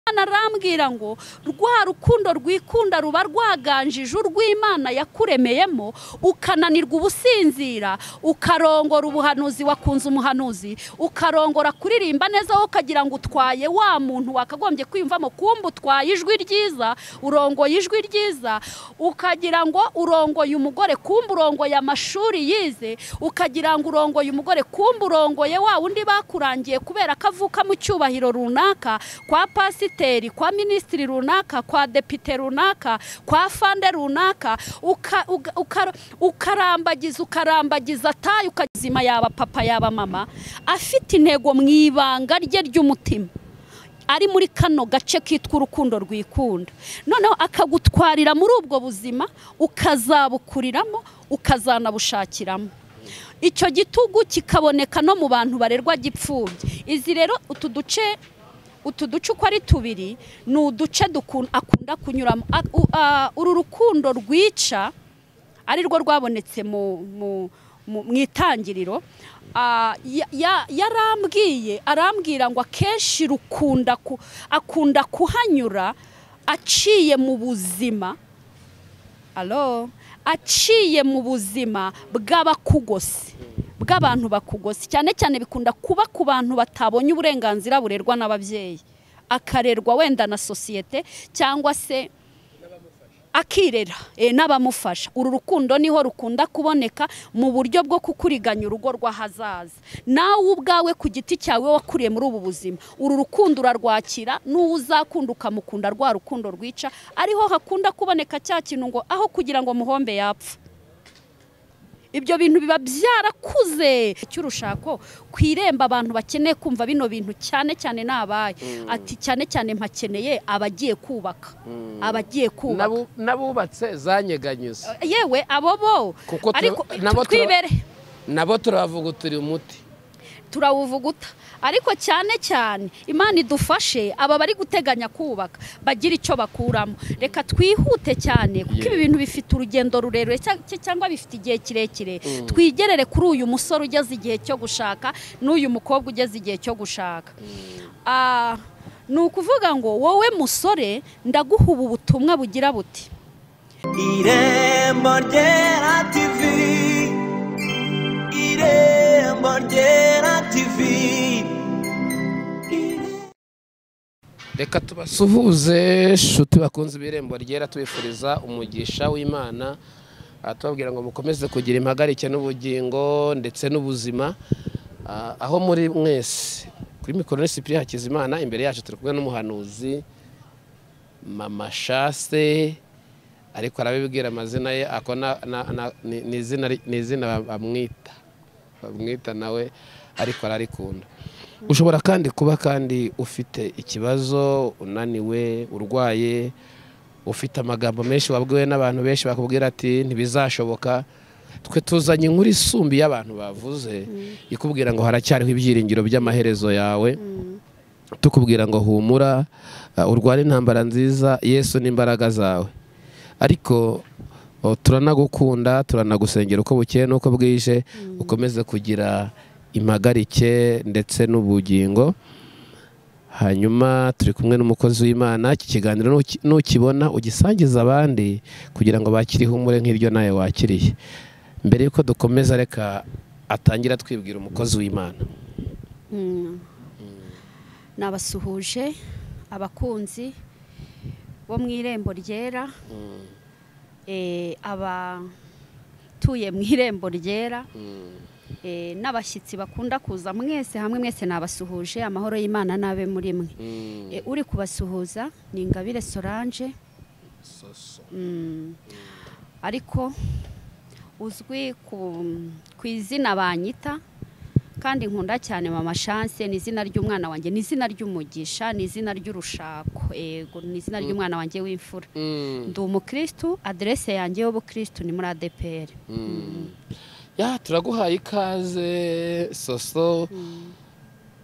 imana arambwira ngo rwa rukundo rwikunda ruba rwaganjije urw'imana yakuremeyemo ukananirwa ubusinzira ukarongora ubuhanuzi wakunze umuhanuzi ukarongora kuririmba neza wowe ukagira ngo utwaye wa muntu wakagombye kwiyumvamo kumba utwaye ijwi ryiza urongoye ijwi ryiza ukagira ngo urongoye umugore kumba urongoye amashuri yize ukagira ngo urongoye umugore kumba urongoye wa wundi bakurangiye kubera ko avuka mu cyubahiro runaka kwa pasiteri kwa minisitiri runaka kwa depite runaka kwa fande runaka uka- uga- uka- ukarambagiza ukarambagiza tayi ukazima yaba papa yaba mama afite intego mu ibanga rye ry'umutima ari muri kano gace kitwa urukundo rwikunda noneho akagutwarira muri ubwo buzima ukazabukuriramo ukazanabushakiramo icyo gitugu kikaboneka no mu bantu barerwa gipfubye izi rero utu duce utu duce uko ari tubiri ni uduce dukun- akunda kunyuramo A- u- a- uru rukundo rwica ari rwo rwabonetse mu mu- mu- mu itangiriro Ah, ya- ya- yarambwiye arambwira ngo akenshi rukunda ku- akunda kuhanyura aciye mu buzima alo aciye mu buzima bw'abakugose bw'abantu bakugose cyane cyane bikunda kuba ku bantu batabonye uburenganzira burerwa n'ababyeyi akarerwa wenda na sosiyete cyangwa se akirera eh, n'abamufasha uru rukundo niho rukunda kuboneka mu buryo bwo kukuriganya urugo rw'ahazaza nawe ubwawe ku giti cyawe wakuriye muri ubu buzima uru rukundo urarwakira n'uwo uzakunda ukamukunda rwa rukundo rwica ariho hakunda kuboneka cya kintu ngo aho kugira ngo muhombe yapfa ibyo bintu biba byarakuze cy'urushako ku irembo abantu bakeneye kumva bino bintu cyane cyane ni abaye ati cyane cyane mpakeneye abagiye kubaka abagiye kubaka N'abu- n'abubatse zanyeganyuze yewe abo bo Kuko tura- ariko nabo tura- twibere nabo turavugutura umuti turawuvuguta ariko cyane cyane imana idufashe aba bari guteganya kubaka bagira icyo bakuramo reka twihute cyane kuko ibi bintu bifite urugendo rurerure cya- cya- cyangwa bifite igihe kirekire twigerere kuri uyu musore ugeze igihe cyo gushaka n'uyu mukobwa ugeze igihe cyo gushaka Ah, ni ukuvuga ngo wowe musore ndaguha ubu butumwa bugira buti irembo ryera tivi irembo ryera tivi reka tubasuhuze nshuti bakunze ibirembo ryera tubifuriza umugisha w'imana Ah, tubabwira ngo mukomeze kugira impagarike n'ubugingo ndetse n'ubuzima Ah, aho muri mwese kuri mikoro ni sipiri hakizimana imbere yacu turi kumwe n'umuhanuzi mama shase ariko arabibwira amazina ye ako na- na- na- ni- ni izina ri- ni izina ba- bamwita bamwita nawe ariko ararikunda ushobora kandi kuba kandi ufite ikibazo unaniwe urwaye ufite amagambo menshi wabwiwe n'abantu benshi bakubwira ati ntibizashoboka twe tuzanye inkuru isumbi y'abantu bavuze ikubwira ngo haracyariho ibyiringiro by'amaherezo yawe tukubwira ngo humura uh, urwane intambara nziza yesu n'imbaraga zawe ariko o, turanagukunda turanagusengera uko bukeye n'uko bwije ukomeze kugira impagarike ndetse n'ubugingo hanyuma turi kumwe n'umukozi w'imana iki kiganiro nuki- nukibona ugisangize abandi kugira ngo bakire ihumure nk'iryo nawe wakiriye mbere y'uko dukomeza reka atangira twibwira umukozi w'imana nabasuhuje abakunzi bo mu irembo ryera eh, abatuye mu irembo ryera eh, n'abashyitsi bakunda kuza mwese hamwe mwese nabasuhuje amahoro y'imana n'abe muri mwe Eh, uri kubasuhuza ni ingabire solange Mm. ariko uzwi ku, ku izina banyita kandi nkunda cyane mama chance ni izina ry'umwana wanjye ni izina ry'umugisha ni izina ry'urushako yego ni izina ry'umwana wanjye w'imfura ndi umukirisitu aderese yanjye y'ubukirisitu ni muri adpr ya turaguhaye ikaze soso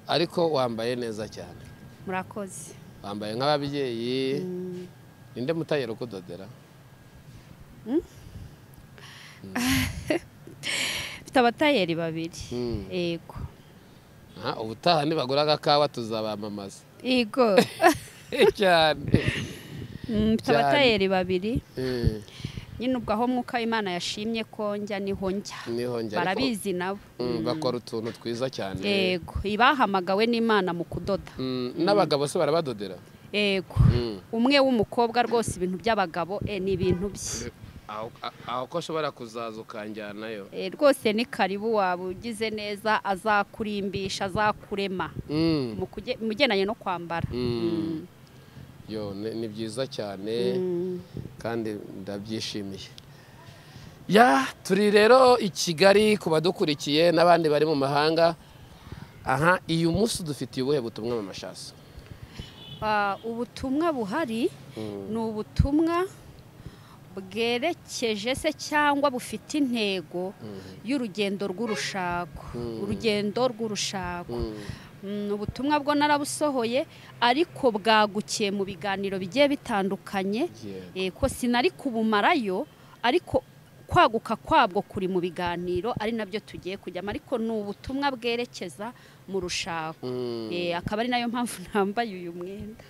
ariko wambaye neza cyane murakoze wambaye nk'ababyeyi ninde mutayero ukudodera mfite abatayeri babiri yego Aha, ubutaha nibagura agakawa tuzabamamaza yego cyane Mm, mfite Cyane. abatayeri babiri Mm, nyine ubwo aho mwuka w'imana yashimye ko njya niho njya niho njya ariko, barabizi nabo mm, bakora utuntu twiza cyane yego ibahamagawe n'imana mu kudoda Mm, n'abagabo se barabadodera yego Mm. umwe w'umukobwa rwose ibintu by'abagabo e, ni ibintu bye aho aho ko ashobora kuzaza ukanjyanayo E, rwose ni karibu waba ugize neza azakurimbisha azakurema Mm, mu kuge- mu bigendanye no kwambara mm. yo ni ni byiza cyane Mm. kandi ndabyishimiye ya turi rero i kigali ku badukurikiye n'abandi bari mu mahanga aha uyu munsi dufitiye ubuhe butumwa mu mashasi Ah, ubutumwa buhari ni ubutumwa bwerekeje se cyangwa bufite intego y'urugendo rw'urushako Mm. urugendo rw'urushako Mm, ubutumwa bwo narabusohoye ariko bwagukiye mu biganiro bigiye bitandukanye Eh, ko sinari kubumarayo ariko kwaguka kwabwo kuri mu biganiro ari nabyo tugiye kujyamo ariko ni ubutumwa bwerekeza mu rushako Eh, akaba ari nayo mpamvu nambaye uyu mwenda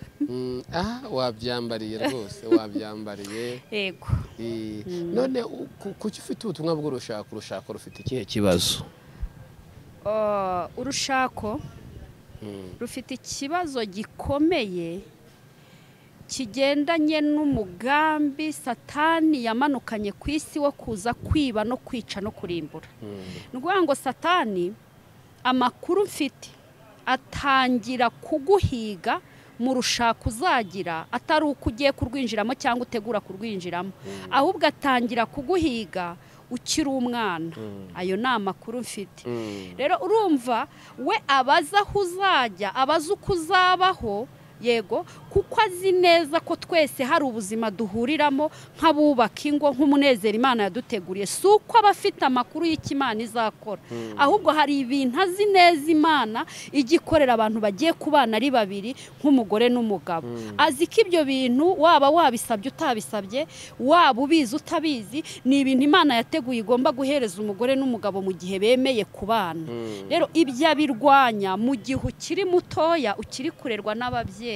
aha wabyambariye rwose wabyambariye yego Eh, none u- ku- kuki ufite ubutumwa bw'urushako urushako rufite ikihe kibazo Ah, urushako rufite ikibazo gikomeye kigendanye n'umugambi satani yamanukanye ku isi wo kuza kwiba no kwica no kurimbura ni ukuvuga ngo satani amakuru mfite atangira kuguhiga mu rushako uzagira atari uko ugiye kurwinjiramo cyangwa utegura kurwinjiramo ahubwo atangira kuguhiga ukiri umwana ayo ni amakuru mfite rero urumva we abaza aho uzajya abaza uko uzabaho yego kuko azi neza ko twese hari ubuzima duhuriramo nk'abubaka ingo nk'umunezero imana yaduteguriye si uko aba afite amakuru y'icyo imana izakora ahubwo hari ibintu azi neza imana ijya ikorera abantu bagiye kubana ari babiri nk'umugore n'umugabo azi ko ibyo bintu waba wabisabye utabisabye waba ubizi utabizi ni ibintu imana yateguye igomba guhereza umugore n'umugabo mu gihe bemeye kubana rero ibyo abirwanya mu gihe ukiri mutoya ukiri kurerwa n'ababyeyi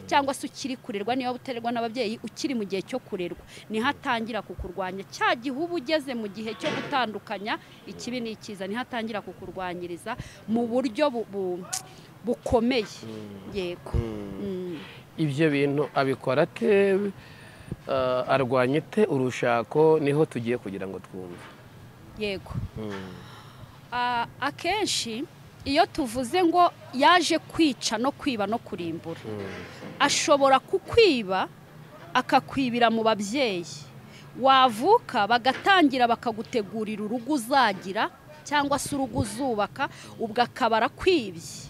cyangwa se ukiri kurerwa niba utererwa n'ababyeyi ukiri mu gihe cyo kurerwa niho atangira kukurwanya cya gihe uba ugeze mu gihe cyo gutandukanya ikibi n'ikiza niho atangira kukurwanyiriza mu buryo bu- bu- bukomeye yego Mm. ibyo bintu abikora ate eh, arwanya ate urushako niho tugiye kugira ngo twumve yego Ah, akenshi iyo tuvuze ngo yaje kwica no kwiba no kurimbura ashobora kukwiba akakwibira mu babyeyi wavuka bagatangira bakagutegurira urugo uzagira cyangwa se urugo uzubaka ubwo akaba arakwibye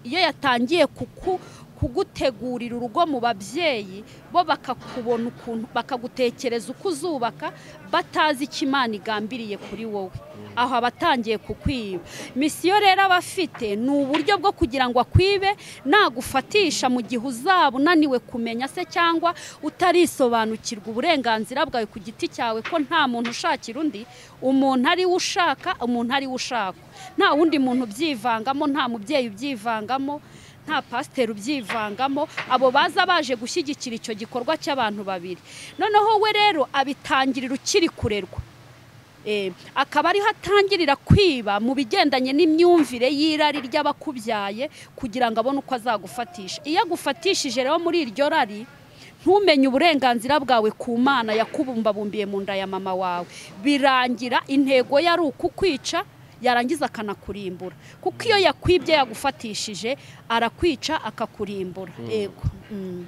iyo yatangiye kuku kugutegurira urugo mu babyeyi bo bakakubona ukuntu bakagutekereza uko uzubaka batazi icyo imana igambiriye kuri wowe aho aba atangiye kukwiba misiyo rero aba afite ni uburyo bwo kugira ngo akwibe nagufatisha mu gihe uzaba unaniwe kumenya se cyangwa utarisobanukirwa uburenganzira bwawe ku giti cyawe ko nta muntu ushakira undi umuntu ari we ushaka umuntu ari we ushakwa nta wundi muntu ubyivangamo nta mubyeyi ubyivangamo nta pasiteri ubyivangamo abo baza baje gushyigikira icyo gikorwa cy'abantu babiri noneho we rero abitangirira ukiri kurerwa Eh, akaba ariho atangirira kwiba mu bigendanye n'imyumvire y'irari ry'abakubyaye kugira ngo abone uko azagufatisha iyo agufatishije rero muri iryo rari ntumenye uburenganzira bwawe ku mana yakubumbabumbiye mu nda ya mama wawe birangira intego yari ukukwica yarangiza akanakurimbura kuko iyo yakwibye yagufatishije arakwica akakurimbura yego Mm,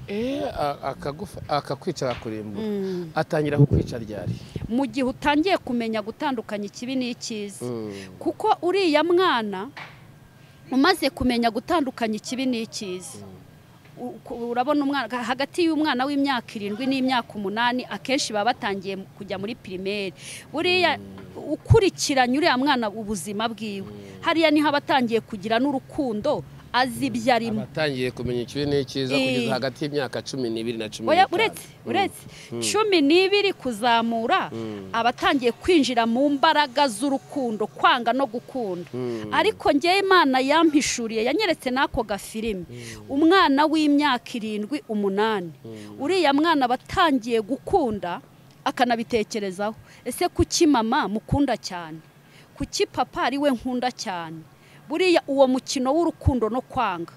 Eh, a- akagufa- akakwica akakurimbura mm. atangira kukwica ryari mu gihe utangiye kumenya gutandukanya ikibi n'ikiza kuko uriya mwana umaze kumenya gutandukanya ikibi n'ikiza U- ku- urabona umwana ga- hagati y'umwana w'imyaka irindwi n'imyaka umunani akenshi baba batangiye mu- kujya muri pirimeri buriya ukurikiranye uriya mwana ubuzima bwiwe hariya niho aba atangiye kugira n'urukundo azi ibyo arimo abatangiye kumenya ikibi n'icyiza Eh. kugeza hagati y'imyaka cumi n'ibiri na cumi oya n'itanu uretse Mm. uretse cumi n'ibiri kuzamura abatangiye kwinjira mu mbaraga z'urukundo kwanga no gukunda Mm. ariko njyewe imana yampishuriye yanyeretse n'ako gafilimi umwana w'imyaka irindwi umunani uriya mwana batangiye gukunda akanabitekerezaho ese kuki mama mukunda cyane kuki papa ari we nkunda cyane buriya uwo mukino w'urukundo no kwanga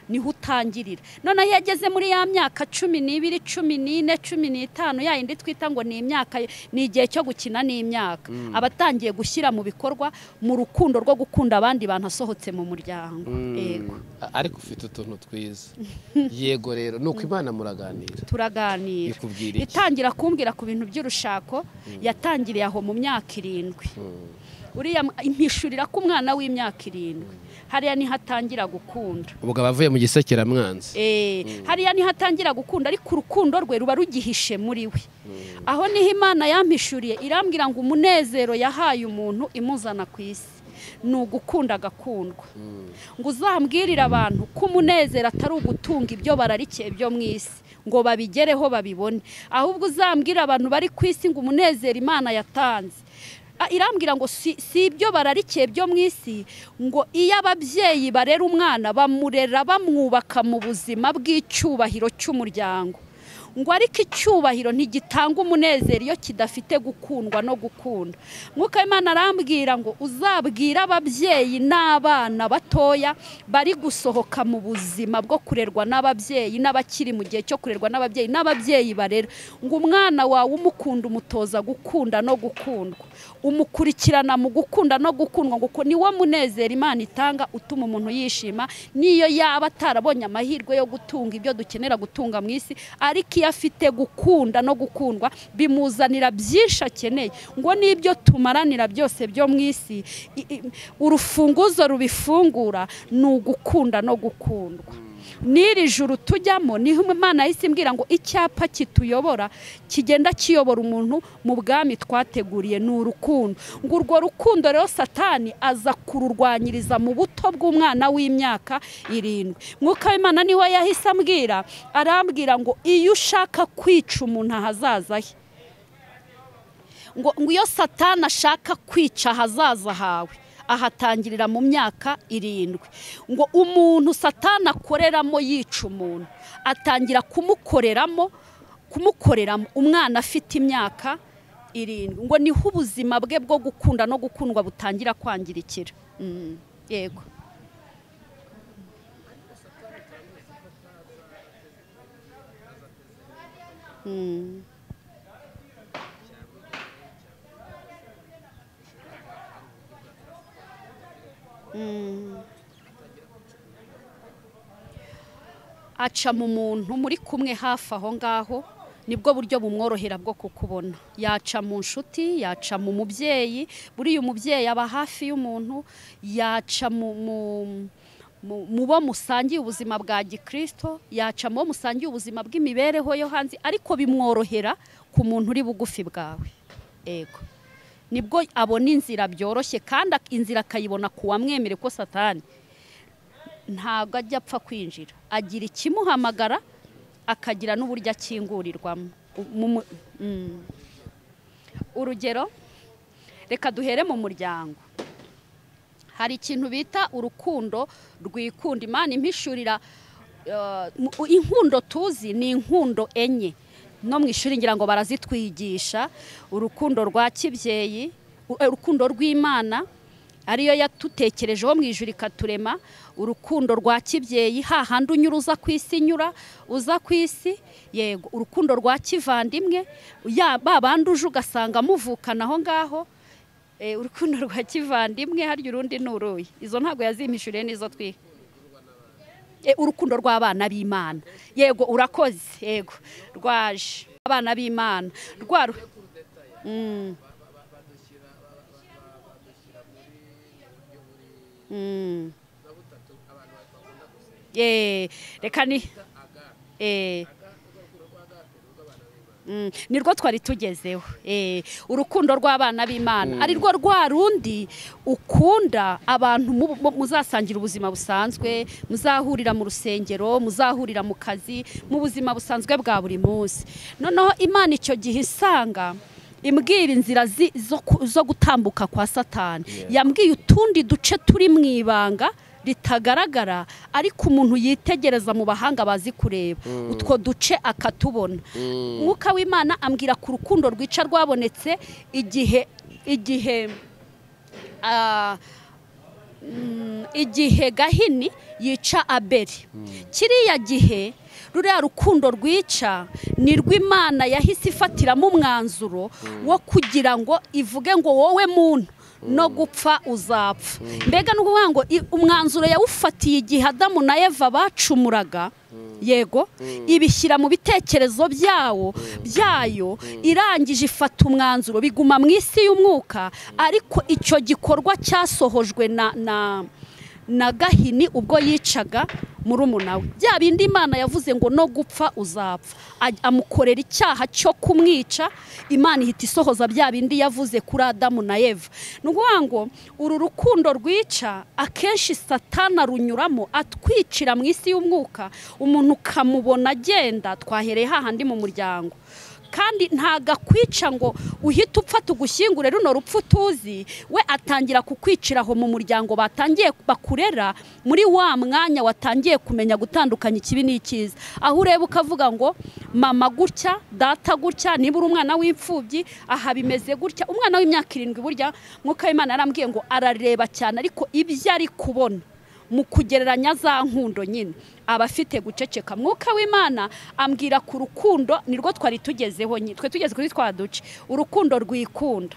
niho utangirira noneho iyo ageze muri ya myaka cumi n'ibiri cumi n'ine cumi n'itanu ya yindi twita ngo ni imyaka ni igihe cyo gukina n'imyaka aba atangiye gushyira mu bikorwa mu rukundo rwo gukunda abandi bantu asohotse mu muryango Mm. yego A- ariko ufite utuntu twiza yego rero nuko imana muraganira turaganira ikubwira iki? itangira kumbwira ku bintu by'urushako yatangiriye aho mu myaka irindwi uriya m- impishurira ko umwana w'imyaka irindwi hariya niho atangira gukunda ubugabo avuye mu gisekeramwanzi Eh, hariya niho atangira gukunda ariko urukundo rwe ruba rugihishe muri we aho niho imana yampishuriye irambwira ngo umunezero yahaye umuntu imuzana ku isi ni ugukunda agakundwa ngo uzambwirire abantu ko umunezero atari ugutunga ibyo bararikeye byo mu isi ngo babigereho babibone ahubwo uzambwire abantu bari ku isi ngo umunezero imana yatanze Ah, irambwira ngo si si ibyo bararikiye byo mu isi ngo iyo ababyeyi barera umwana bamurera bamwubaka mu buzima bw'icyubahiro cy'umuryango ngo ariko icyubahiro ntigitanga umunezero iyo kidafite gukundwa no gukunda mwuka w'imana arambwira ngo uzabwire ababyeyi n'abana batoya bari gusohoka mu buzima bwo kurerwa n'ababyeyi n'abakiri mu gihe cyo kurerwa n'ababyeyi n'ababyeyi barera ngo umwana wawe umukunda umutoza gukunda no gukundwa umukurikirana mu gukunda no gukundwa ngo ni wo munezero imana itanga utuma umuntu yishima n'iyo yaba atarabonye amahirwe yo gutunga ibyo dukenera gutunga mu isi ariko iyo afite gukunda no gukundwa bimuzanira byinshi akeneye ngo n'ibyo tumaranira byose byo mu isi i- i- urufunguzo rubifungura ni ugukunda no gukundwa n'iri juru tujyamo niho imana yahise imbwira ngo icyapa kituyobora kigenda kiyobora umuntu mu bwami twateguriye ni urukundo ngo urwo rukundo rero satani aza kururwanyiriza mu buto bw'umwana w'imyaka irindwi mwuka w'imana niwe yahise ambwira arambwira ngo iyo ushaka kwica umuntu ahazaza he ngo ngo iyo satani ashaka kwica ahazaza hawe ahatangirira mu myaka irindwi ngo umuntu satani akoreramo yica umuntu atangira kumukoreramo kumukoreramo umwana afite imyaka irindwi ngo niho ubuzima bwe bwo gukunda no gukundwa butangira kwangirikira Mm, yego Mm. aca mu muntu muri kumwe hafi aho ngaho nibwo buryo bumworohera bwo kukubona yaca mu nshuti yaca mu mubyeyi buriya umubyeyi aba hafi y'umuntu yaca mu mu- mu- mu bo musangiye ubuzima bwa gikirisito yaca mu bo musangiye ubuzima bw'imibereho yo hanze ariko bimworohera ku muntu uri bugufi bwawe ego nibwo abona inzira byoroshye kandi ak- inzira akayibona ku wamwemere ko satani ntabwo ajya apfa kwinjira agira ikimuhamagara akagira n'uburyo akingurirwamo Mu- mu- mm. urugero reka duhere mu muryango hari ikintu bita urukundo rwikunda imana impishurira eh, mu- inkundo tuzi ni inkundo enye no mu ishuri ngira ngo barazitwigisha urukundo rwa kibyeyi u- eh, urukundo rw'imana ariyo yatutekerejeho mu ijuru ikaturema urukundo rwa kibyeyi hahandi unyura uza ku isi nyura uza ku isi yego urukundo rwa kivandimwe ya babandi uje ugasanga muvukana aho ngaho Eh, urukundo rwa kivandimwe harya urundi ni uruyi izo ntabwo yazimpishuriye n'izo twiga Eh, urukundo rw'abana b'imana yego urakoze yego rwaje abana b'imana rwa ru- Mm. Mm. Eh, reka ni eh Mm, nirwo twari tugezeho Eh, urukundo rw'abana b'imana ari rwo rwa rundi ukunda abantu mu- mu- muzasangira ubuzima busanzwe muzahurira mu rusengero muzahurira mu kazi mu buzima busanzwe bwa buri munsi noneho imana icyo gihe isanga imbwira inzira zi- zo ku- zo gutambuka kwa satani Yeah. yambwiye utundi duce turi mu ibanga ritagaragara ariko umuntu yitegereza mu bahanga bazi kureba utwo duce akatubona mwuka w'imana ambwira ku rukundo rwica rwabonetse igihe igihe ah, mm, igihe gahini yica abeli kiriya gihe ruriya rukundo rwica ni rw'imana yahise ifatiramo umwanzuro wo kugira ngo ivuge ngo wowe muntu no gupfa uzapfa mbega ni ukuvuga ngo i- umwanzuro yawufatiye igihe adamu na eva bacumuraga yego ibishyira mu bitekerezo byawo byayo irangije ifata umwanzuro biguma mu isi y'umwuka ariko icyo gikorwa cyasohojwe na na na gahini ubwo yicaga murumuna we bya bindi imana yavuze ngo no gupfa uzapfa Aj- amukorera icyaha cyo kumwica imana ihita isohoza bya bindi yavuze kuri adamu na eva ni ukuvuga ngo uru rukundo rwica akenshi satana runyuramo atwicira mu isi y'umwuka umuntu ukamubona agenda twahereye hahandi mu muryango kandi ntago akwica ngo uhite upfa tugushyingure runo rupfu tuzi we atangira kukwicira aho mu muryango batangiye bakurera muri wa mwanya watangiye kumenya gutandukanya ikibi n'icyiza aho ureba ukavuga ngo mama gutya data gutya niba uri umwana w'imfubyi aha bimeze gutya umwana w'imyaka irindwi burya mwuka w'imana yarambwiye ngo arareba cyane ariko ibyo ari kubona mu kugereranya za nkundo nyine aba afite guceceka mwuka w'imana ambwira ku rukundo nirwo twari tugezeho nyine twe tugeze kuri twa duce urukundo rwikunda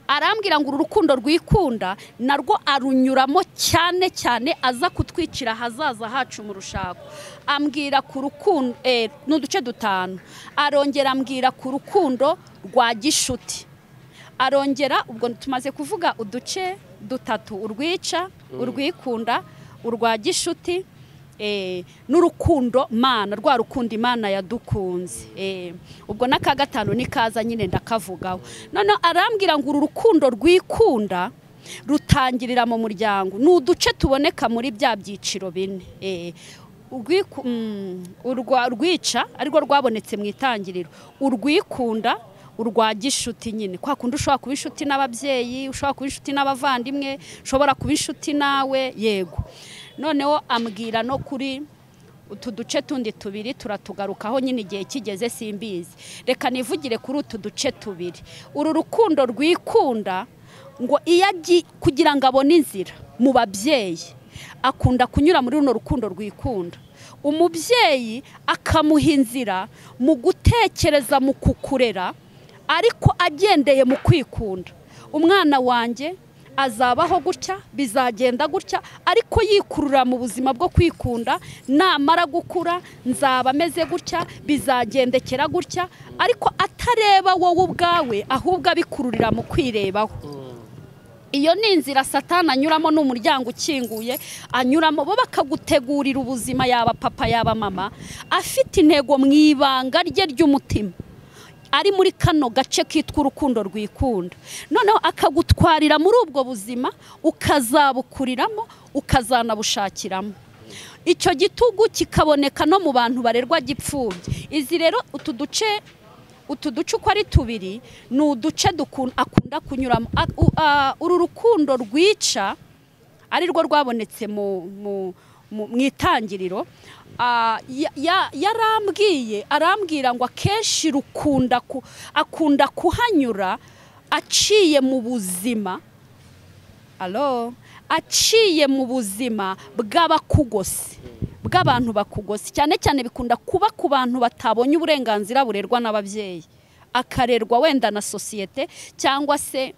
arambwira ngo uru rukundo rwikunda narwo arunyuramo cyane cyane aza kutwicira ahazaza hacu mu rushako ambwira ku rukundo eh, ni uduce dutanu arongera ambwira ku rukundo rwa gishuti arongera ubwo tumaze kuvuga uduce dutatu urwica urwikunda urwa gishuti eh, n'urukundo mana rwa rukundo imana yadukunze eh, ubwo n'aka gatanu nikaza nyine ndakavugaho none arambwira ngo uru rukundo rwikunda rutangirira mu muryango ni uduce tuboneka muri bya byiciro bine eh, urwiku- mm, urwa- urwica arirwo rwabonetse mu itangiriro urwikunda urwa gishuti nyine kwa kundi ushobora kuba inshuti n'ababyeyi ushobora kuba inshuti n'abavandimwe ushobora kuba inshuti nawe yego noneho ambwira no kuri utu duce tundi tubiri turatugarukaho nyine igihe kigeze simbizi reka nivugire kuri utu duce tubiri uru rukundo rwikunda ngo iyo agiye kugira ngo abone inzira mu babyeyi akunda kunyura muri runo rukundo rwikunda umubyeyi akamuha inzira mu gutekereza mu kukurera ariko agendeye mu kwikunda umwana wanjye azabaho gutya bizagenda gutya ariko yikurura mu buzima bwo kwikunda namara gukura nzaba ameze gutya bizagendekera gutya ariko atareba wowe ubwawe ahubwo abikururira mu kwirebaho iyo ni inzira satana anyuramo ni umuryango ukinguye anyuramo bo bakagutegurira ubuzima yaba papa yaba mama afite intego mu ibanga rye ry'umutima ari muri kano gace kitwa urukundo rwikunda noneho akagutwarira muri ubwo buzima ukazabukuriramo ukazanabushakiramo icyo gitugu kikaboneka no mu bantu barerwa gipfubye izi rero utu duce utu duce uko ari tubiri ni uduce dukun- akunda kunyuramo A- u- a- uru rukundo rwica ari rwo rwabonetse mu mu- mu- mu itangiriro Ah, ya- ya- yarambwiye arambwira ngo akenshi rukunda ku- akunda kuhanyura aciye mu buzima alo aciye mu buzima bw'abakugose bw'abantu bakugose cyane cyane bikunda kuba ku bantu batabonye uburenganzira burerwa n'ababyeyi akarerwa wenda na sosiyete cyangwa se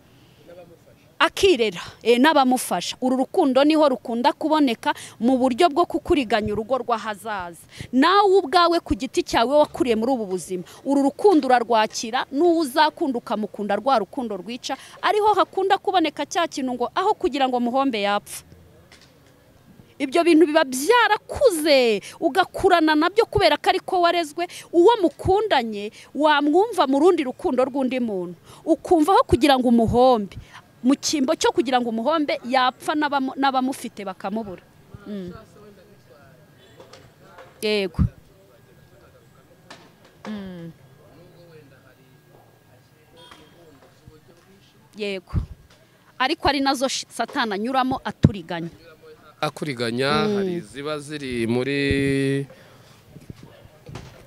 akirera eh, n'abamufasha uru rukundo niho rukunda kuboneka mu buryo bwo kukuriganya urugo rw'ahazaza nawe ubwawe ku giti cyawe wakuriye muri ubu buzima uru rukundo urarwakira n'uwo uzakunda ukamukunda rwa rukundo rwica ariho hakunda kuboneka cya kintu ngo aho kugira ngo muhombe yapfa ibyo bintu biba byarakuze ugakurana nabyo kubera ko ariko warezwe uwo mukundanye wamwumva mu rundi rukundo rw'undi muntu ukumvaho kugira ngo umuhombe mu cyimbo cyo kugira ngo umuhombe yapfa n'abamu- n'abamufite bakamubura Mm. yego Mm. yego ariko ari nazo shi- satani anyuramo aturiganya akuriganya hari iziba ziri muri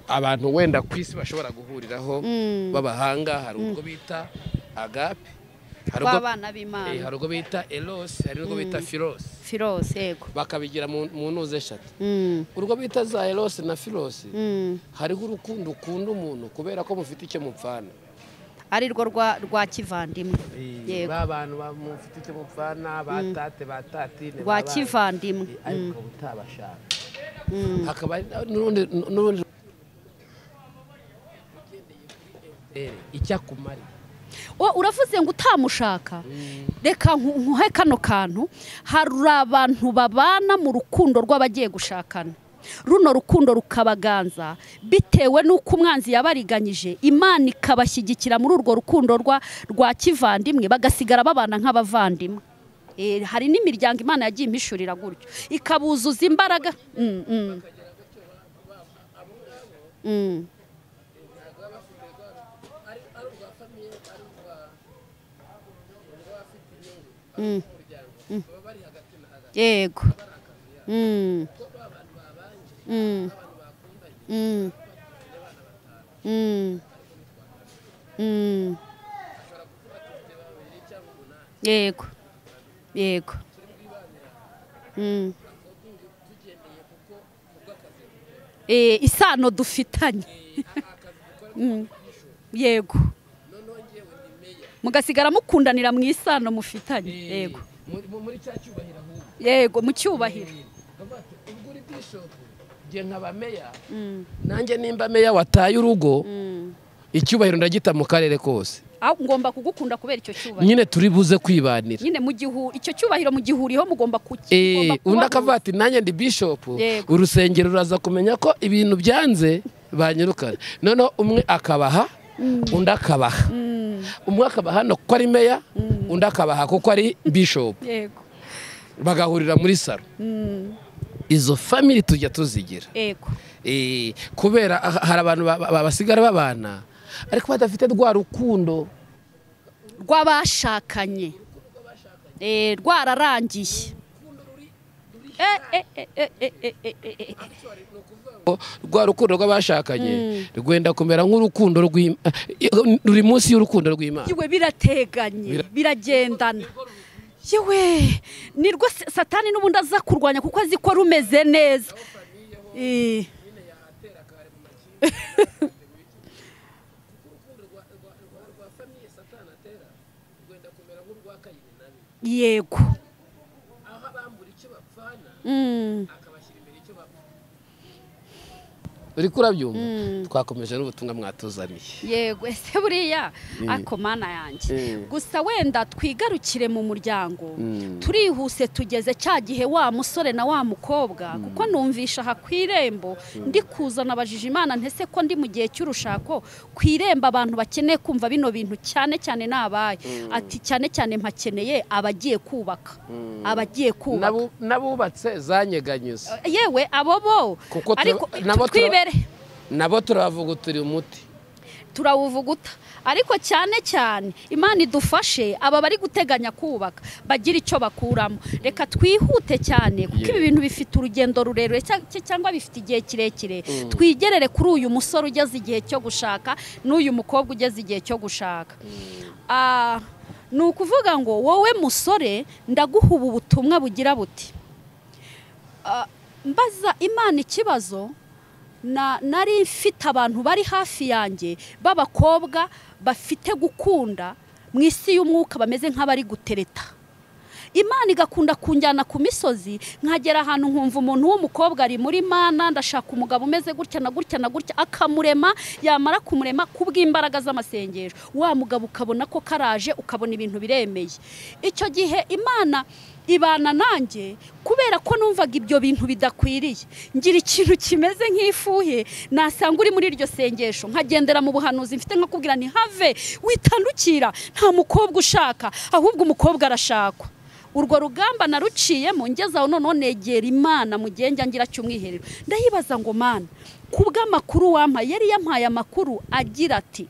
abantu wenda ku isi bashobora guhuriraho Mm. b'abahanga hari ubwo bita agape hari ubwo- w'abana eh, b'imana hari ubwo bita erosi hari n'ubwo bita firosi firosi yego bakabigira mu mu ntuze eshatu Mm, urwo bita za erosi na firosi mm. hariho urukundo ukunda umuntu kubera ko mufite icyo mupfana ari rwo rwa rwa kivandimwe Yego. ba bantu ba- mufite icyo mupfana ba tate ba tatine rwa ba ba- kivandimwe Eh, Mm, ariko utabashaka mm. hakaba hari n'urundi n'urundi icyakumara O, uravuze ngo utamushaka reka nku- nkuhe kano kantu hari abantu babana mu rukundo rw'abagiye gushakana runo rukundo rukabaganza bitewe n'uko umwanzi yabariganyije imana ikabashyigikira muri urwo rukundo rwa rwa kivandimwe bagasigara babana nk'abavandimwe Eh, hari n'imiryango imana yagiye impishurira gutyo ikabuzuza imbaraga Mm, mm. Mm. Mm. Mm. yego Mm. Mm. Mm. Mm. Mm. yego yego Mm. Eh, isano dufitanye Mm. yego mugasigara mukundanira mu isano mufitanye yego muri cya cyubahiro ahubwo yego mu cyubahiro Bavuga bati, ubwo uri bishopu nge nkaba meya Mm, nanjye nimba meya wataye urugo mm. icyubahiro ndagita mu karere kose Ah, ngomba kugukunda kubera icyo cyubahiro nyine turi buze kwibanira nyine mu gihu icyo cyubahiro mu gihuriho mugomba kuki Eh, mugomba kuba undi akavuga ati nanjye ndi bishopu Yego. urusengero ruraza kumenya ko ibintu byanze banyirukana noneho umwe akabaha undi akabaha umwe akabaha hano kuko ari meya undi akabaha kuko ari bishopu mu- yego bagahurira muri saro izo famiri tujya tuzigira yego Eh, kubera ah, hari abantu ba- ba- basigara babana ariko badafite rwa rukundo rw'abashakanye Eh, rwararangiye Eh, eh, eh, eh, eh, eh, eh, eh, eh. rwa rukundo rw'abashakanye rwenda kumera nk'urukundo rw'Im- eh, ruri munsi y'urukundo rw'imana yewe birateganye Bira- biragendana yewe ni rwo sa- satani n'ubundi aza kurwanya kuko azi ko rumeze neza Eh. yego Mm, uri kurabyumva twakomeje n'ubutumwa mwatuzaniye yego ese buriya ako mana yanjye Mm. gusa wenda twigarukire mu muryango Mm. turihuse tugeze cya gihe wa musore na wa mukobwa kuko numvisha aha ku irembo ndi kuzana abajije imana ntese ko ndi mu gihe cy'urushako ku irembo abantu bakeneye kumva bino bintu cyane cyane n'abaye ati cyane cyane mpakeneye abagiye kubaka abagiye kubaka N'abu- n'abubatse zanyeganyuze yewe abo bo Kuko tura- ariko nabo tura- twibere nabo turavugutira umuti turawuvuguta ariko cyane cyane imana idufashe aba bari guteganya kubaka bagira icyo bakuramo reka twihute cyane kuko ibi Yeah. bintu bifite urugendo rurerure cya- cya- cyangwa bifite igihe kirekire twigerere kuri uyu musore ugeze igihe cyo gushaka n'uyu mukobwa ugeze igihe cyo gushaka Ah, ni ukuvuga ngo wowe musore ndaguha ubu butumwa bugira buti Ah, mbaza imana ikibazo na- nari mfite abantu bari hafi yanjye b'abakobwa bafite gukunda mu isi y'umwuka bameze nk'abari gutereta imana igakunda kunjyana ku misozi nkagera ahantu nkumva umuntu w'umukobwa ari muri mana ndashaka umugabo umeze gutya na gutya na gutya akamurema yamara kumurema kubw'imbaraga z'amasengesho wa mugabo ukabona ko karaje ukabona ibintu biremeye icyo gihe imana ibana nanjye kubera ko numvaga ibyo bintu bidakwiriye ngira ikintu kimeze nk'ifuhe nasanga uri muri iryo sengesho nkagendera mu buhanuzi mfite nko kubwira ni have witandukira nta mukobwa ushaka ahubwo umukobwa arashakwa urwo rugamba naruciyemo ngeze aho noneho negera imana mu gihe njya ngira cy'umwiherero ndayibaza ngo mana ku bw'amakuru wampaye yari yampaye amakuru agira ati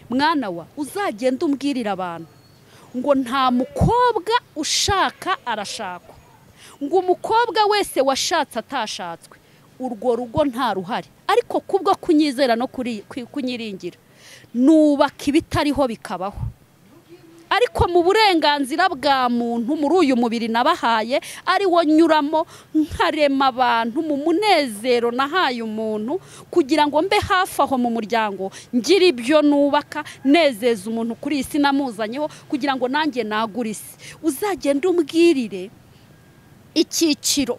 mwana wa uzagende umbwirira abantu ngo nta mukobwa ushaka arashakwa ngo umukobwa wese washatse atashatswe urwo rugo nta ruhari ariko kubwo kunyizera no kuri- ku- kunyiringira nubaka ibitariho bikabaho ariko mu burenganzira bwa muntu muri uyu mubiri nabahaye ari wo nyuramo nkarema abantu mu munezero nahaye umuntu kugira ngo mbe hafi aho mu muryango ngire ibyo nubaka nezeza umuntu kuri iyi si namuzanyeho kugira ngo nanjye nagure isi uzagende umbwirire icyiciro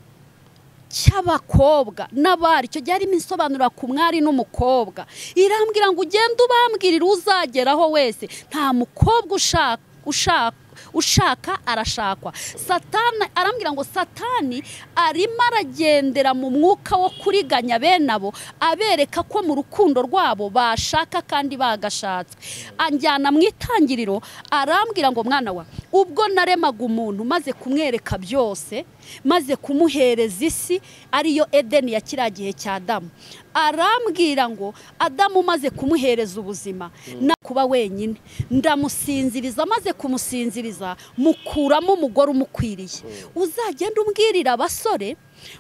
cy'abakobwa n'abari icyo gihe harimo insobanura ku mwari n'umukobwa irambwira ngo ugende ubambwirire uzageraho wese nta mukobwa ushaka ushaka ushaka arashakwa satani arambwira ngo satani arimo aragendera mu mwuka wo kuriganya bene abo abereka ko mu rukundo rwabo bashaka kandi bagashatswe anjyana mu itangiriro arambwira ngo mwana wa ubwo naremaga umuntu maze kumwereka byose maze kumuhereza isi ariyo edeni ya kiriya gihe cya adamu arambwira ngo adamu maze kumuhereza ubuzima na kuba wenyine ndamusinziriza maze kumusinziriza mukuramo umugore umukwiriye uzagenda umbwirira abasore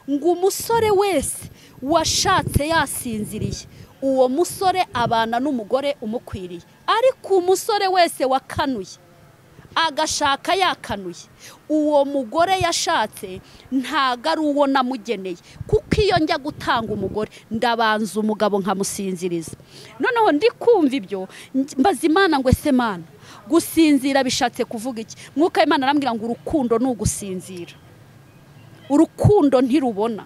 ngo umusore wese washatse yasinziriye uwo musore abana n'umugore umukwiriye ariko umusore wese wakanuye agashaka yakanuye uwo mugore yashatse ntago ari uwo namugeneye kuko iyo njya gutanga umugore ndabanza umugabo nkamusinziriza noneho ndi kumva ibyo nj- mbaza imana ngo ese mana gusinzira bishatse kuvuga iki mwuka w'imana arambwira ngo urukundo ni ugusinzira urukundo ntirubona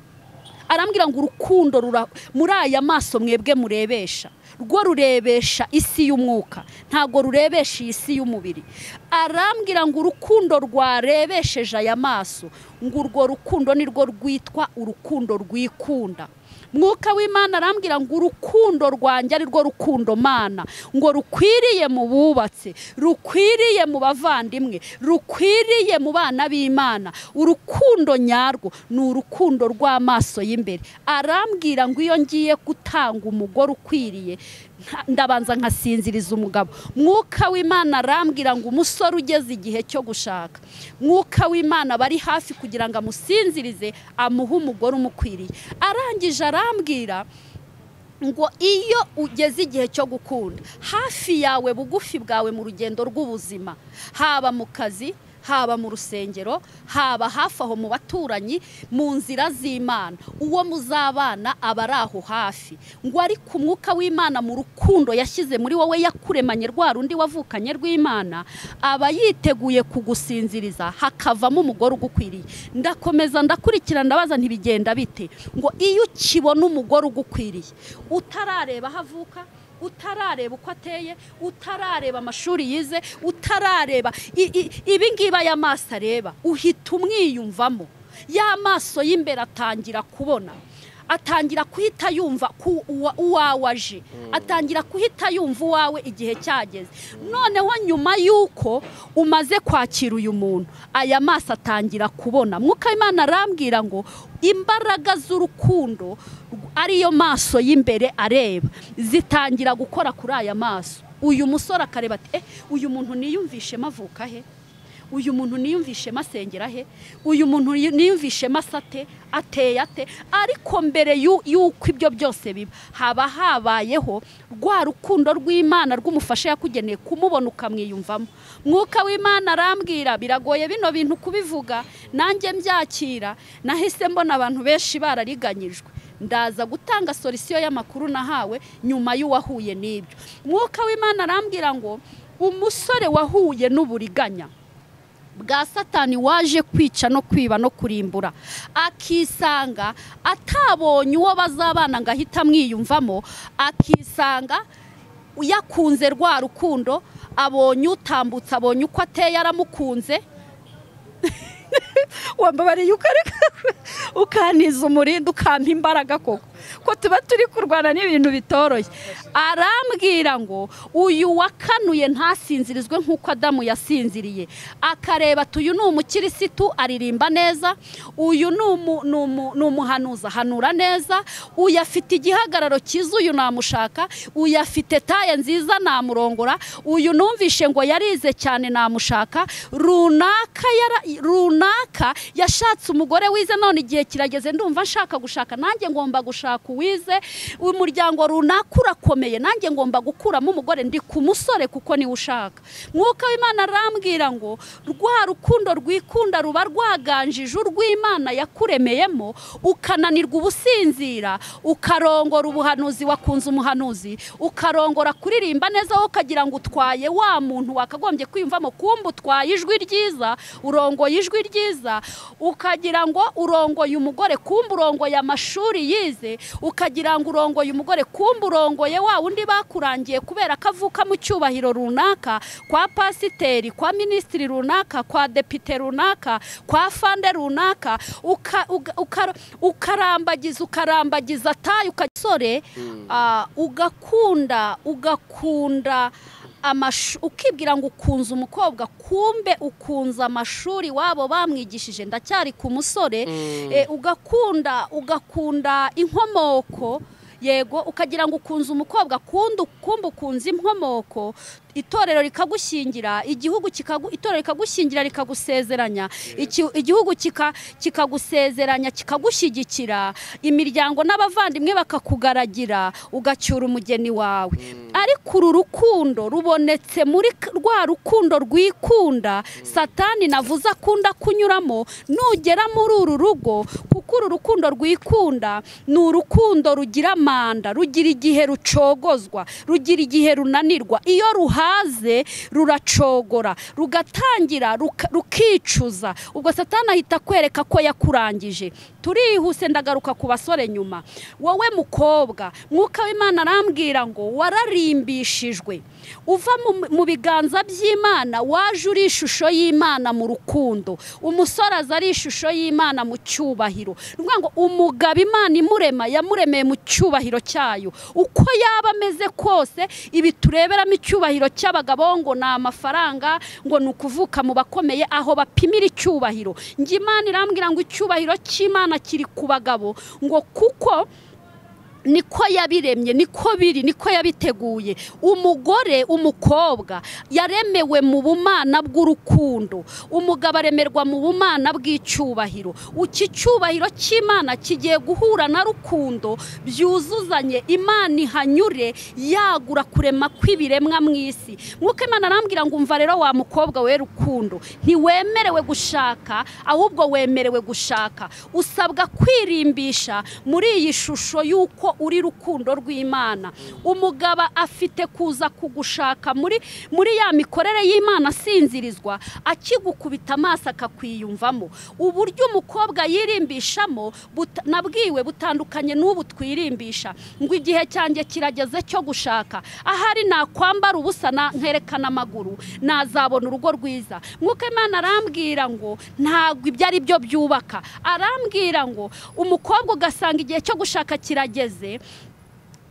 arambwira ngo urukundo rura muri aya maso mwebwe murebesha rwo rurebesha isi y'umwuka ntabwo rurebesha iyi si y'umubiri arambwira ngo urukundo rwarebesheje aya maso ngo urwo rukundo ni rwo rwitwa urukundo rwikunda mwuka w'imana arambwira ngo urukundo rwanjye ari rwo rukundo mana ngo rukwiriye mu bubatse rukwiriye mu bavandimwe rukwiriye mu bana b'imana urukundo nyarwo ni urukundo rw'amaso y'imbere arambwira ngo iyo ngiye gutanga umugore ukwiriye nta- ndabanza nkasinziriza umugabo mwuka w'imana arambwira ngo umusore ugeze igihe cyo gushaka mwuka w'imana bari hafi kugira ngo amusinzirize amuhe umugore umukwiriye arangije arambwira ngo iyo ugeze igihe cyo gukunda hafi yawe bugufi bwawe mu rugendo rw'ubuzima haba mu kazi haba mu rusengero haba hafi aho mu baturanyi mu nzira z'imana uwo muzabana aba ari aho hafi ngo ariko umwuka w'imana mu rukundo yashyize muri wowe yakuremanye rwa rundi wavukanye rw'imana aba yiteguye kugusinziriza hakavamo umugore ugukwiriye ndakomeza ndakurikira ndabaza ntibigenda bite ngo iyo ukibona umugore ugukwiriye utarareba aho avuka utarareba uko ateye utarareba amashuri yize utarareba i- i- ibingibi aya maso areba uhita umwiyumvamo ya maso y'imbere atangira kubona atangira guhita yumva ku- uwa- uwawe aje atangira guhita yumva uwawe igihe cyageze noneho nyuma y'uko umaze kwakira uyu muntu aya maso atangira kubona mwuka w'imana arambwira ngo imbaraga z'urukundo rw- ariyo maso y'imbere areba zitangira gukora kuri aya maso uyu musore akareba ati eh uyu muntu niyumvishemo avuka he uyu muntu niyumvishemo asengera he uyu muntu niyumvishemo asate ateye ate ariko mbere y'u- y'uko ibyo byose biba haba habayeho rwa rukundo rw'imana rw'umufasha yakugeneye kumubona ukamwiyumvamo mwuka w'imana arambwira biragoye bino bintu kubivuga nanjye mbyakira nahise mbona abantu benshi barariganyijwe ndaza gutanga solisiyo y'amakuru nahawe nyuma y'uwahuye n'ibyo mwuka w'imana arambwira ngo umusore wahuye n'uburiganya bwa satani waje kwica no kwiba no kurimbura akisanga atabonye uwo bazabana ngo ahite amwiyumvamo akisanga yakunze rwa rukundo abonye utambutse abonye uko ateye aramukunze wambabariye ukareka ukantiza umurinda ukampa imbaraga koko ko tuba turi kurwana n'ibintu bitoroshye arambwira ngo uyu wakanuye ntasinzirizwe nk'uko adamu yasinziriye akareba ati uyu ni umukirisitu aririmba neza uyu ni umu- ni umu- ni umuhanuzi ahanura neza uyu afite igihagararo cyiza uyu namushaka uyu afite taye nziza namurongora uyu numvishe ngo yarize cyane namushaka runaka yara- runaka yashatse umugore wize none igihe kirageze ndumva nshaka gushaka nanjye ngomba gushaka uwize umuryango runaka urakomeye nanjye ngomba gukuramo umugore ndi ku musore kuko niwe ushaka mwuka w'imana arambwira ngo rwa rukundo rwikunda ruba rwaganjije urw'imana yakuremeyemo ukananirwa ubusinzira ukarongora ubuhanuzi wakunze umuhanuzi ukarongora kuririmba neza wowe ukagira ngo utwaye wa muntu wakagombye kwiyumvamo kumba utwaye ijwi ryiza urongoye ijwi ryiza ukagira ngo urongoye umugore kumba urongoye amashuri yize ukagira ngo urongoye umugore kumba urongoye wa wundi bakurangiye kubera ko avuka mu cyubahiro runaka kwa pasiteri kwa minisitiri runaka kwa depite runaka kwa fande runaka uka- uga- uka- ukarambagiza ukarambagiza tayi ukagisore ugakunda ugakunda amashu ukibwira ngo ukunze umukobwa kumbe ukunze amashuri wabo bamwigishije ndacyari ku musore eh, ugakunda ugakunda inkomoko yego ukagira ngo ukunze umukobwa kundi ukumbe ukunze inkomoko itorero rikagushyingira igihugu kikagu, itorero rikagushyingira rikagusezeranya Iki- igihugu kika- kikagusezeranya kikagushyigikira imiryango n'abavandimwe bakakugaragira ugacyura umugeni wawe ariko uru rukundo rubonetse muri k- rwa rukundo rwikunda satani navuze akunda kunyuramo nugera muri uru rugo kuko uru rukundo rwikunda ni urukundo rugira manda rugira igihe rucogozwa rugira igihe runanirwa iyo ruhaze ruracogora rugatangira ruka- rukicuza ubwo satani ahita akwereka ko yakurangije turihuse ndagaruka ku basore nyuma wowe mukobwa mwuka w'imana arambwira ngo wararimbishijwe uva mu- mu biganza by'imana waje uri ishusho y'imana mu rukundo umusore aza ari ishusho y'imana mu cyubahiro ni ukuvuga ngo umugabo imana imurema yamuremeye mu cyubahiro cyayo uko yaba ameze kose ibi tureberamo icyubahiro cy'abagabo ngo ni amafaranga ngo ni ukuvuka mu bakomeye aho bapimira icyubahiro njye imana irambwira ngo icyubahiro cy'imana kiri ku bagabo ngo kuko niko yabiremye niko biri niko yabiteguye umugore umukobwa yaremewe mu bumana bw'urukundo umugabo aremerwa mu bumana bw'icyubahiro iki cyubahiro cy'imana kigiye guhura na rukundo byuzuzanye imana ihanyure yagura kurema kw'ibiremwa mu isi nk'uko imana arambwira ngo umva rero wa mukobwa we rukundo ntiwemerewe gushaka ahubwo wemerewe gushaka usabwa kwirimbisha muri iyi shusho y'uko uri rukundo rw'imana umugabo afite kuza kugushaka muri muri ya mikorere y'imana asinzirizwa akigukubita amaso akakwiyumvamo uburyo umukobwa yirimbishamo buta- nabwiwe butandukanye n'ubu twirimbisha ngo igihe cyanjye kirageze cyo gushaka ahari nakwambara ubusa na- nkerekana amaguru nazabona urugo rwiza nk'uko imana arambwira ngo ntabwo ibyo ari byo byubaka arambwira ngo umukobwa ugasanga igihe cyo gushaka kirageze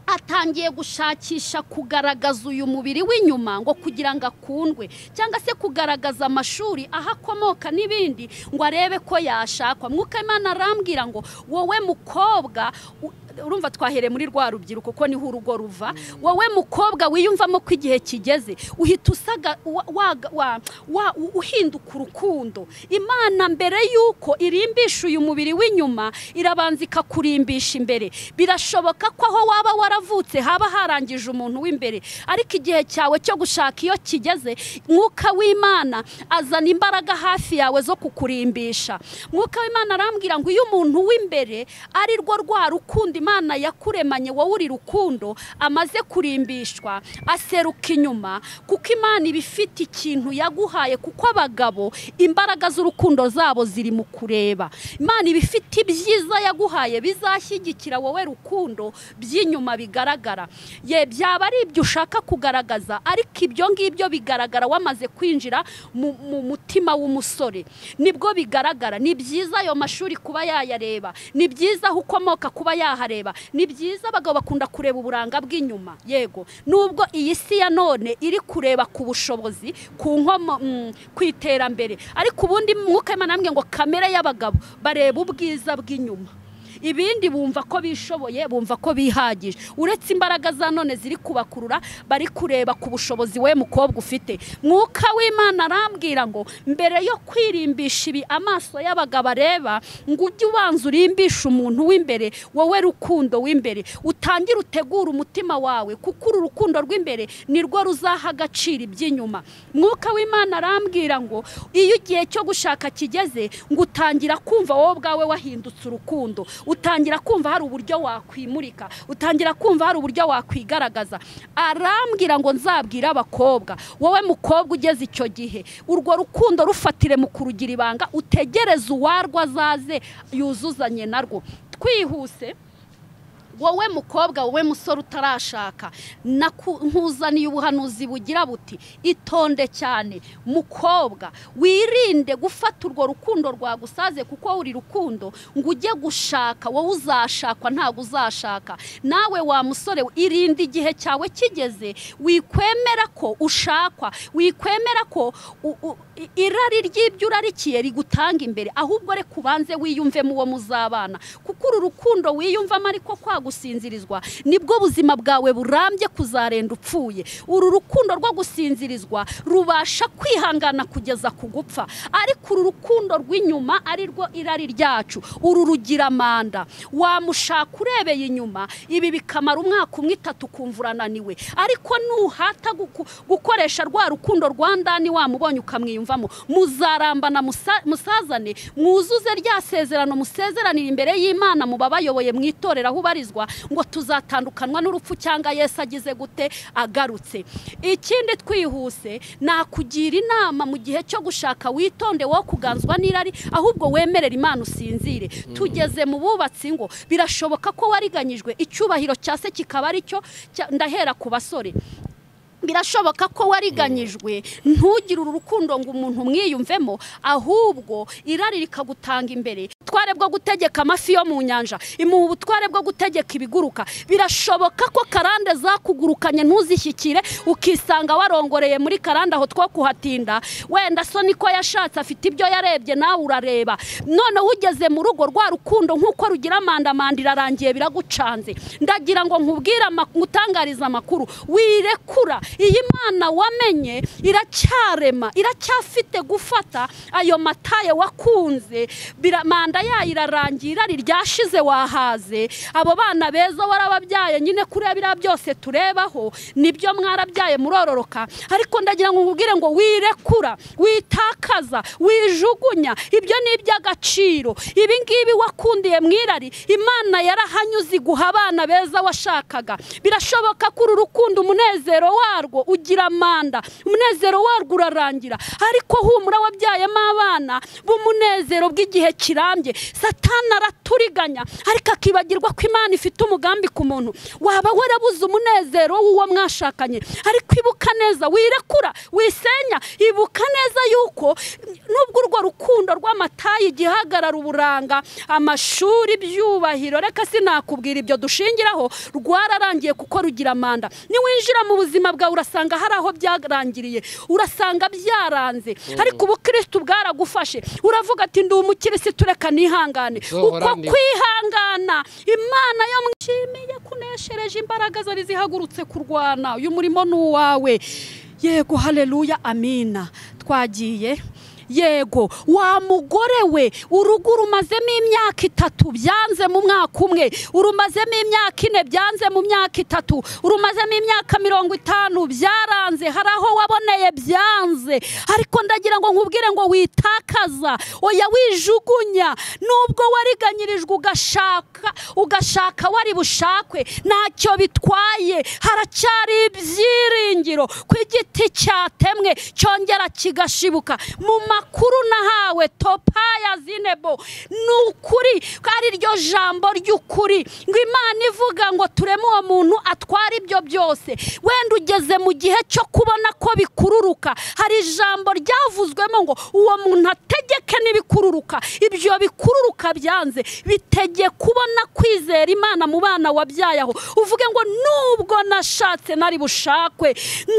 atangiye gushakisha kugaragaza uyu mubiri w'inyuma ngo kugira ngo akundwe cyangwa se kugaragaza amashuri aho akomoka n'ibindi ngo arebe ko yashakwa mwuka imana arambwira ngo wowe mukobwa u- urumva twahereye muri rwa rubyiruko ko niho urugo ruva wowe mukobwa wiyumvamo ko igihe kigeze uhita usaga wa- waga- wa- wa- u- uhinduka urukundo imana mbere y'uko irimbisha uyu mubiri w'inyuma irabanza ikakurimbisha imbere birashoboka ko aho waba waravuye wavutse haba harangije umuntu w'imbere ariko igihe cyawe cyo gushaka iyo kigeze mwuka w'imana azana imbaraga hafi yawe zo kukurimbisha mwuka w'imana arambwira ngo iyo umuntu w'imbere ari rwo rwa rukundo imana yakuremanye wowe uri rukundo amaze kurimbishwa aseruka inyuma kuko imana iba ifite ikintu yaguhaye kuko abagabo imbaraga z'urukundo zabo ziri mu kureba imana iba ifite ibyiza yaguhaye bizashyigikira wowe rukundo by'inyuma bigaragara ye byaba ari ibyo ushaka kugaragaza ariko ibyo ngibyo bigaragara wamaze kwinjira mu mu mutima w'umusore nibwo bigaragara ni byiza ayo mashuri kuba yayareba ni byiza aho ukomoka kuba yahareba ni byiza abagabo bakunda kureba uburanga bw'inyuma yego nubwo iyi si ya none iri kureba ku bushobozi ku nkomo mm, ku iterambere ariko ubundi mwuka Imana arambwira ngo kamere y'abagabo bareba ubwiza bw'inyuma ibindi bumva ko bishoboye bumva ko bihagije uretse imbaraga za none ziri kubakurura bari kureba ku bushobozi we mukobwa ufite mwuka w'imana arambwira ngo mbere yo kwirimbisha ibi amaso y'abagabo areba ngo ujye ubanza urimbishe umuntu w'imbere wowe rukundo w'imbere utangire utegure umutima wawe kuko uru rukundo rw'imbere ni rwo ruzaha agaciro iby'inyuma mwuka w'imana arambwira ngo iyo igihe cyo gushaka kigeze ngo utangira kumva wowe ubwawe wahindutse urukundo utangira kumva hari uburyo wakwimurika utangira kumva hari uburyo wakwigaragaza arambwira ngo nzabwire abakobwa wowe mukobwa ugeze icyo gihe urwo rukundo rufatire mu kurugira ibanga utegereze uwarwo azaze yuzuzanye narwo twihuse wowe mukobwa wowe musore utarashaka naku- nkuzaniye ubuhanuzi bugira buti itonde cyane mukobwa wirinde gufata urwo rukundo rwagusaze kuko uri rukundo ngo ujye gushaka wowe uzashakwa ntabwo uzashaka nawe wa musore irinde igihe cyawe kigeze wikwemera ko ushakwa wikwemera ko u- u- i- irari ry'ibyo urarikiye rigutanga imbere ahubwo reka ubanze wiyumvemo uwo muzabana kuko uru rukundo wiyumvamo ariko kwagusinzirizwa nibwo buzima bwawe burambye kuzarenda upfuye uru rukundo rwo gusinzirizwa rubasha kwihangana kugeza ku gupfa ariko uru rukundo rw'inyuma ari rwo irari ryacu uru rugira amanda wamushaka urebeye inyuma ibi bikamara umwaka umwe itatu ukumva urananiwe ariko nuhata guku- gukoresha rwa rukundo rwa ndani wamubonye ukamwiyumvamo muzarambana musa- musazane mwuzuze rya sezerano musezeranire imbere y'imana mu babayoboye mu itorero aho ubarizwa ngo tuzatandukanwa n'urupfu cyangwa yesu agize gute agarutse ikindi twihuse nakugira inama mu gihe cyo gushaka witonde wo kuganzwa n'irari ahubwo wemerera imana usinzire tugeze mu bubatsi ngo birashoboka ko wariganyijwe icyubahiro cya se kikaba ari cyo cya- ndahera ku basore birashoboka ko wariganyijwe ntugire uru rukundo ngo umuntu umwiyumvemo ahubwo irari rikagutanga imbere ubutware bwo gutegeka amafi yo mu nyanja imuha ubutware bwo gutegeka ibiguruka birashoboka ko karande zakugurukanye ntuzishyikire ukisanga warongoreye muri karande aho two kuhatinda wenda so niko yashatse afite ibyo yarebye nawe urareba noneho ugeze mu rugo rwa rukundo nk'uko rugira amandamanda irarangiye biragucanze ndagira ngo nkubwire ama- ngutangarize amakuru wirekura iyi mana wamenye iracyarema iracyafite gufata ayo mataye wakunze bira- manda yayo irarangira irari ryashize wahaze abo bana beza warababyaye nyine kuri biriya byose turebaho nibyo mwarabyaye murororoka ariko ndagira ngo nkubwire ngo wirekura witakaza wijugunya ibyo ni iby'agaciro ibi ngibi wakundiye mu irari imana yarahanyuze iguha abana beza washakaga birashoboka ko uru rukundo umunezero warwo ugira amanda umunezero warwo urarangira ariko humura wabyayemo abana b'umunezero bw'igihe kirambye satana araturiganya ariko akibagirwa ko imana ifite umugambi ku muntu waba warabuze umunezero w'uwo mwashakanye ariko ibuka neza wirekura wisenya ibuka neza yuko nubwo urwo rukundo rw'amatayi igihagarara uburanga amashuri ibyubahiro reka sinakubwira ibyo dushingiraho rwararangiye kuko rugira amanda niwinjira mu buzima bwawe urasanga hari aho byarangiriye urasanga byaranze ariko ubu kristo bwaragufashe uravuga ati ndi umukirisitu reka nihangane uko Uzohora ndi- kwihangana imana yo mwishimiye kuneshereje imbaraga zari zihagurutse kurwana uyu murimo ni uwawe yego haleluya amina twagiye yego wa mugore we urugo urumazemo imyaka itatu byanze mu mwaka umwe urumazemo imyaka ine byanze mu myaka itatu urumazemo imyaka mirongo itanu byaranze hari aho waboneye byanze ariko ndagira ngo nkubwire ngo witakaza oya wijugunya nubwo wariganyirijwe ugashaka ugashaka wari bushakwe ntacyo bitwaye haracyari ibyiringiro ku igiti cyatemwe cyongera kigashibuka mu makuru nahawe topaya zinebo ni ukuri ko ari ryo jambo ry'ukuri ngo imana ivuga ngo tureme uwo muntu atwara ibyo byose wenda ugeze mu gihe cyo kubona ko bikururuka hari ijambo ryavuzwemo ngo uwo muntu ategeke n'ibikururuka ibyo bikururuka byanze bitege kubona kwizera imana mu bana wabyaye aho uvuge ngo nubwo nashatse nari bushakwe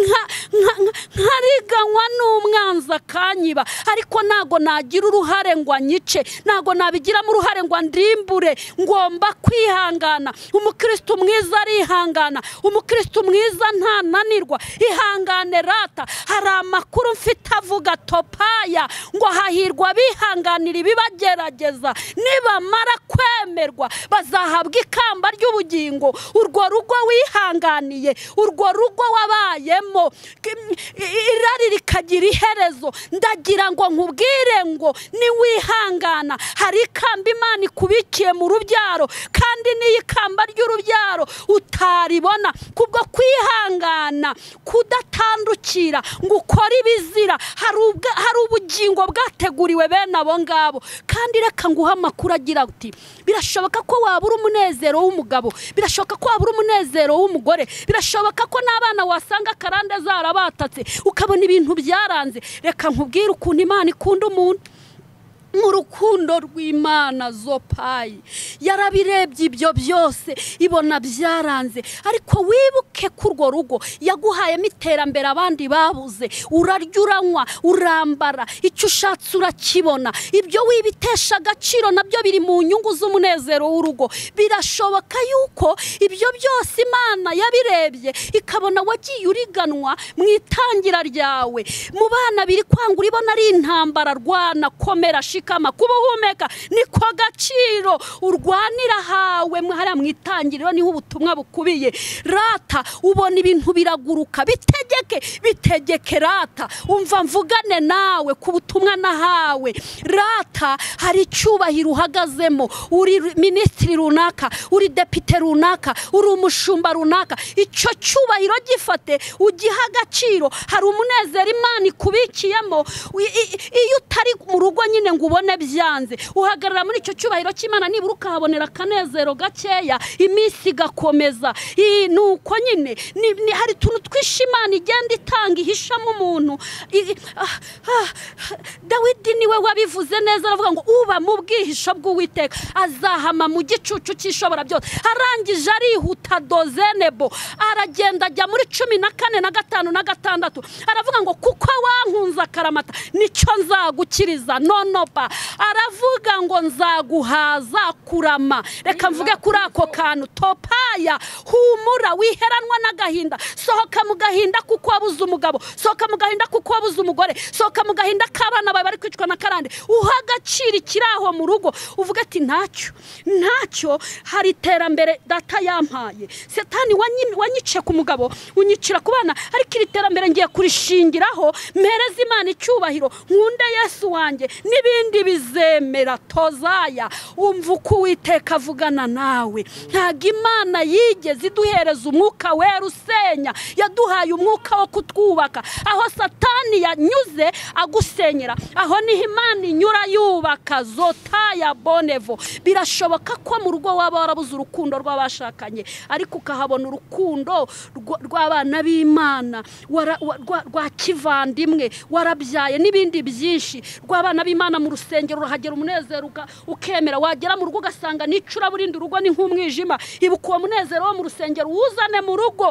nka- nka- nka- nkariganywa n'umwanzi akanyiba ariko ntago nagira uruhare ngo anyice ntago nabigiramo uruhare ngo andimbure ngomba kwihangana umukristo mwiza arihangana umukristo mwiza ntananirwa ihangane rata hari amakuru mfite avuga topaya ngo hahirwa abihanganira ibibagerageza nibamara kwemerwa bazahabwa ikamba ry'ubugingo urwo rugo wihanganiye urwo rugo wabayemo k- irari rikagira iherezo ndagira ngo nkubwire ngo niwihangana hari ikamba imana ikubikiye mu rubyaro kandi n'iyi kamba ry'urubyaro utaribona kubwo kwihangana kudatandukira ngo ukore ibizira hari ubwa- hari ubugingo bwateguriwe bene abo ngabo kandi reka nguhe amakuru agira ati birashoboka ko wabura umunezero w'umugabo birashoboka ko wabura umunezero w'umugore birashoboka ko n'abana wasanga karande zarabatatse ukabona ibintu byaranze reka nkubwire ukuntu imana ikunda umuntu mu rukundo rw'imana zopayi yarabirebye ibyo byose ibona byaranze ariko wibuke ko urwo rugo yaguhayemo iterambere abandi babuze urarya uranywa urambara icyo ushatse urakibona ibyo wibitesha agaciro nabyo biri mu nyungu z'umunezero w'urugo birashoboka yuko ibyo byose imana yabirebye ikabona wagiye uriganwa mu itangira ryawe mu bana biri kwanga uribona ari intambara rwana komera shikama kuba uhumeka niko gaciro urwanira hawe mwe hariya mu itangiriro niho ubutumwa bukubiye rata ubona ibintu biraguruka bitegeke bitegeke rata umva mvugane nawe ku butumwa nahawe rata hari icyubahiro uhagazemo uri minisitiri runaka uri depite runaka uri umushumba runaka icyo cyubahiro gifate ugiha agaciro hari umunezero imana ikubikiyemo i- i- iyo utari mu rugo nyine ngo ubone byanze uhagarara muri icyo cyubahiro cy'imana nibura ukahabonera akanezero gakeya iminsi igakomeza I- ni uko nyine ni- ni- hari utuntu twinshi imana igenda itanga ihishamo umuntu I- ah, ah, dawidi niwe wabivuze neza aravuga ngo uba mu bwihisho bw'uwiteka azahama mu gicucu cy'ishobora byose arangije arihuta dozenebo aragenda ajya muri cumi na kane na gatanu na gatandatu aravuga ngo kuko wankunze akaramata nicyo nzagukiriza nonoba aravuga ngo nzaguhaza kurama reka mvuge kuri ako kantu topaya humura wiheranwa n'agahinda sohoka mu gahinda kuko wabuze umugabo sohoka mu gahinda kuko wabuze umugore sohoka mu gahinda k'abana bawe bari kwicwa na karande uha agaciro ikiri aho mu rugo uvuga ati ntacyo ntacyo hari iterambere data yampaye setani wanyi- wanyice ku mugabo unyicira ku bana ariko iri terambere ngiye kurishingiraho mpereze imana icyubahiro nkunde yesu wanjye n'ibindi bizemera tozaya umva uko uwiteka avugana nawe ntabwo imana yigeze iduhereza umwuka wera usenya yaduhaye umwuka wo kutwubaka aho satani yanyuze agusenyera aho niho imana inyura yubaka zotaya bonevo birashoboka ko mu rugo waba warabuze urukundo rw'abashakanye ariko ukahabona urukundo rw- rw'abana b'imana wara- wa- rwa- rwa kivandimwe warabyaye n'ibindi byinshi rw'abana b'imana mu rusengero urahagera umunezero uka- ukemera wagera mu rugo ugasanga n'icyo uraburinda urugo ni nk'umwijima ibuka uwo munezero wo mu rusengero uwuzane mu rugo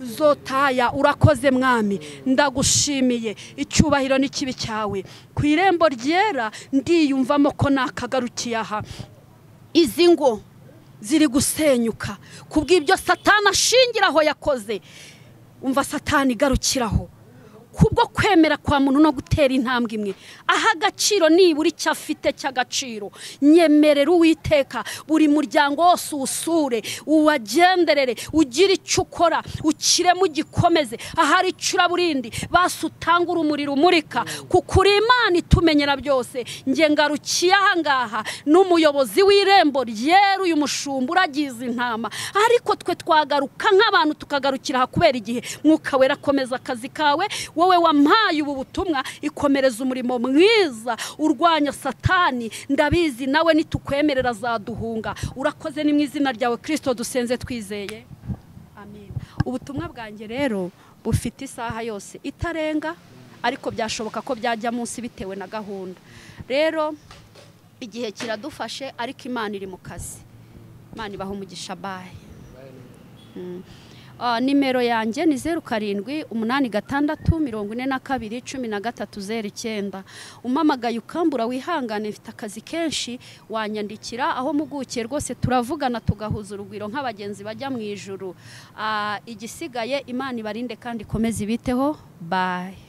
zotaya urakoze mwami ndagushimiye icyubahiro n'ikibi cyawe ku irembo ryera ndiyumvamo ko nakagarukiye aha izi ngo ziri gusenyuka kubw'ibyo satani ashingira aho yakoze umva satani igarukiraho kubwo kwemera kwa muntu no gutera intambwe imwe aha agaciro nibura icyo afite cy'agaciro nyemerera uwiteka buri muryango wose uwusure uwagenderere ugire icyo ukora ukiremo ugikomeze ahari icuraburindi basi utanga urumuri rumurika kuko uri imana itumenyera byose nge ngarukiye ahangaha n'umuyobozi w'irembo ryera uyu mushumba uragize intama ariko twe twagaruka nk'abantu tukagarukira aha kubera igihe mwuka wera akomeza akazi kawe wowe wampaye ubu butumwa ikomereza umurimo mwiza urwanya satani ndabizi nawe nitukwemerera azaduhunga urakoze ni mu izina ryawe kirisito dusenze twizeye amen ubutumwa bwanjye rero bufite isaha yose itarenga ariko byashoboka ko byajya munsi bitewe na gahunda rero igihe kiradufashe ariko imana iri mu kazi imana ibaha umugisha baye Ah, nimero yanjye ni zeru karindwi umunani gatandatu mirongo ine na kabiri cumi na gatatu zeru icyenda umamagaye ukambura wihangane mfite akazi kenshi wanyandikira aho mpugukiye rwose turavugana tugahuza urugwiro nk'abagenzi bajya mu ijuru Ah, igisigaye imana ibarinde kandi ikomeze ibiteho bayi